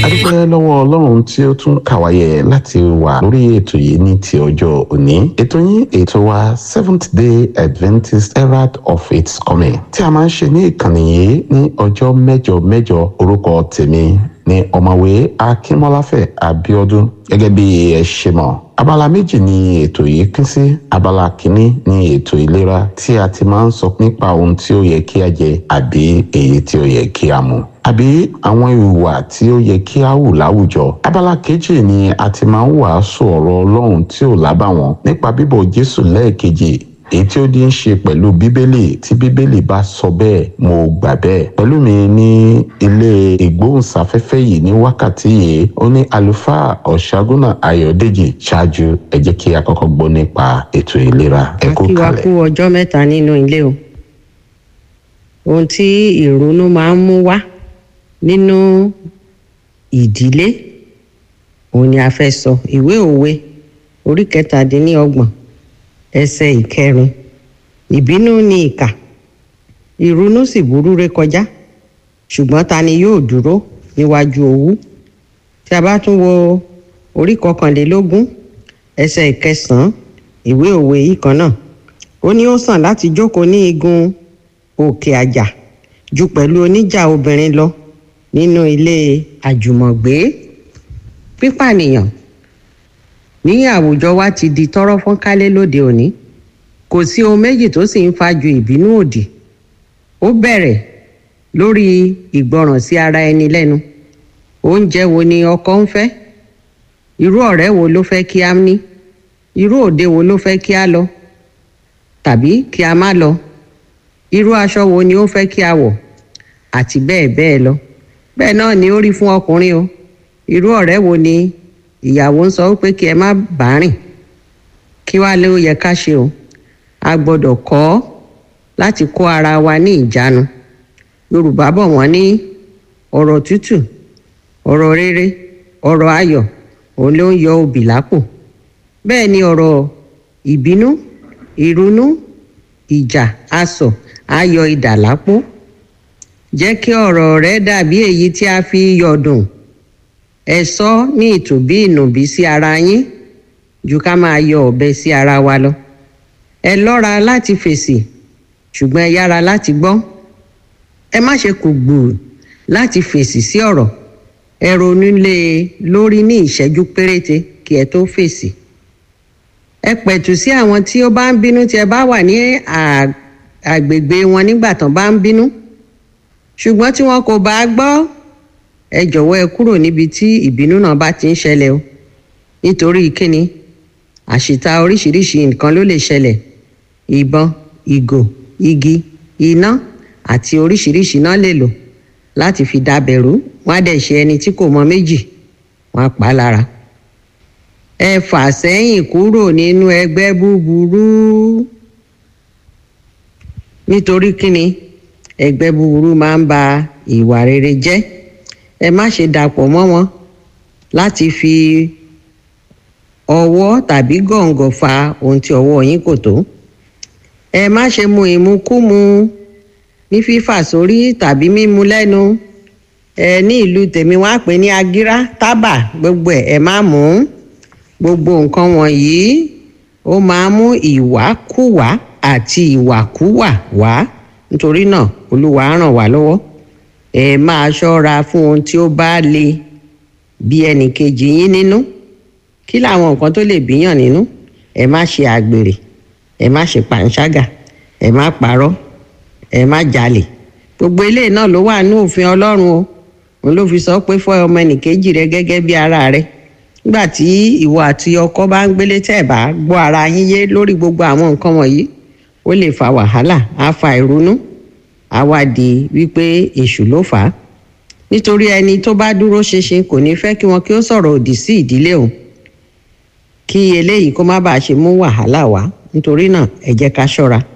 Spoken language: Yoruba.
adúpẹ́ lọ́wọ́ ọlọ́run tí ó tún kàwáyé láti wà lórí ètò yìí ní ti ọjọ́ òní ètò yín ètò wa seventh day adventist herald of its coming tí a máa ń ṣe ní ìkànnì yìí ní ọjọ́ mẹ́jọ mẹ́jọ orúkọ tèmi ní ọ̀mọ̀wé akínmọ́láfẹ̀ abíọ́dún gẹ́gẹ́ bí ẹ ṣe mọ̀ abala méjì ni ètò yìí pín sí abala kínní ni ètò ìlera tí a ti máa ń sọ nípa ohun tí ó yẹ kí a jẹ àbí èyí tí ó yẹ kí a mu àbí àwọn ìhùwà tí ó yẹ kí a hù láwùjọ abala kejì ni a ti máa ń wàásù ọ̀rọ̀ ọlọ́run tí ò lábàwọ́n nípa bíbọ̀ jésù lẹ́ẹ̀kejì èyí tí ó di ń ṣe pẹ̀lú bíbélì tí bíbélì bá sọ bẹ́ẹ̀ mo gbà bẹ́ẹ̀ pẹ̀lú mi ní ilé ìgbóhùnsáfẹ́fẹ́ yìí ní wákàtí yìí ó ní àlùfáà ọ̀ṣágúnà ayọ̀dèjì ṣáájú ẹ jẹ́ kí a kọ́kọ́ gbọ́ nípa ètò ìlera ẹ kú kí wa kalẹ̀. kú ọjọ́ mẹ́ta nínú ilé o ohun tí ìrònú máa ń mú wá nínú ìdílé òun ni a fẹ́ sọ ìwé òwe orí kẹtàdínlọ́gbọ̀n ẹsẹ̀ ìkẹrin ìbínú ni ìkà ìrònú sì burú rékọjá ṣùgbọ́n ta ni yóò dúró níwájú owú tí a bá tún wo orí kọkànlélógún ẹsẹ̀ ìkẹsàn-án ìwé òwe yìí kan náà ó ní ó sàn láti jókòó ní igun òkè àjà ju pẹ̀lú oníjà obìnrin lọ nínú ilé àjùmọ̀gbé pípànìyàn ní àwùjọ wa ti di tọ́rọ́ fọ́nkálé lóde òní kò sí ohun méjì tó sì ń fa ju ìbínú òdì ó bẹ̀rẹ̀ lórí ìgbọràn sí ara ẹni lẹ́nu oúnjẹ wo ni ọkọ ń fẹ́ irú ọ̀rẹ́ wo ló fẹ́ kí a ní irú òde wo ló fẹ́ kí a lọ tàbí kí a má lọ irú aṣọ wo ni ó fẹ́ kí a wọ̀ àti bẹ́ẹ̀ bẹ́ẹ̀ lọ bẹ́ẹ̀ náà ni ó rí fún ọkùnrin o irú ọ̀rẹ́ wo ni ìyàwó ń sọ pé kí ẹ má bá rìn kí wàá lé ó yẹ ká ṣe o a gbọ́dọ̀ kọ́ láti kó ara wa ní ìjánu yorùbá bọ̀ wọ́n ní ọ̀rọ̀ tútù ọ̀rọ̀ rere ọ̀rọ̀ ayọ̀ òun ló ń yọ obì lápò bẹ́ẹ̀ ni ọ̀rọ̀ ìbínú ìrunú ìjà asọ̀ ayọ̀ idà lápò jẹ́ kí ọ̀rọ̀ rẹ dàbí èyí tí a fi yọ̀dùn ẹ sọ ní ìtòbí ìnùbí sí ara yín ju ká máa yọ ọ̀bẹ sí ara wa lọ ẹ lọ́ra láti fèsì ṣùgbọ́n ẹ yára láti gbọ́ ẹ má ṣe kò gbòò láti fèsì sí ọ̀rọ̀ ẹ ronú lé e lórí ní ìṣẹ́jú péréte kí ẹ tó fèsì ẹ pẹ̀tù sí àwọn tí ó bá ń bínú tí ẹ bá wà ní à- àgbègbè wọn nígbà tán bá ń bínú ṣùgbọ́n tí wọn kò bá gbọ́ ẹ jọ̀wọ́ ẹ kúrò níbi tí ìbínú náà bá ti ń ṣẹlẹ̀ o nítorí kíni àṣìta oríṣiríṣi nǹkan ló lè ṣẹlẹ̀ ìbọn ìgò igi iná àti oríṣiríṣi náà lè lò láti fi dábẹ̀rú wọn á dẹ̀ ṣe ẹni tí kò mọ méjì wọn á pa á lára ẹ fà sẹ́yìn kúrò nínú ẹgbẹ́ búburú nítorí kíni ẹgbẹ́ búburú máa ń ba ìwà rere jẹ́ ẹ má ṣe dàpọ̀ mọ́ wọn láti fi ọwọ́ tàbí gọ̀ǹgọ̀ fa ohun tí ọwọ́ yín kò tó ẹ má ṣe mu ìmukúmu ní fífà sórí tàbí mímu lẹ́nu ẹ ní ìlú tèmi wọ́n á pè ní agírá tábà gbogbo ẹ̀ ẹ má mú gbogbo nǹkan wọ̀nyí ó máa mú ìwàkúwà àti ìwàkúwà wá nítorí náà olúwa á ràn wá lọ́wọ́ ẹ máa ṣọ́ra fún ohun tí ó bá le bí ẹnìkejì yín nínú kí làwọn nǹkan tó lè bíyàn nínú ẹ má ṣe àgbèrè ẹ má ṣe pàǹṣágà ẹ má parọ́ ẹ má jalè gbogbo eléyìí náà ló wà ní òfin ọlọ́run o òun ló fi sọ pé fọ́ ọmọ ẹnìkejì rẹ gẹ́gẹ́ bí ara rẹ nígbà tí ìwọ àti ọkọ bá ń gbélé tẹ́ ẹ̀ bá gbọ́ ara yín yé lórí gbogbo àwọn nǹkan wọ̀nyí ó lè fa wàhálà á fa ìrunú á wá di wípé èṣù ló fà á nítorí ẹni tó bá dúró ṣinṣin kò ní fẹ́ kí wọn kí ó sọ̀rọ̀ òdì sí ìdílé òun kí eléyìí kó má bàa ṣe mú wàhálà wá nítorí náà ẹ jẹ́ ká ṣọ́ra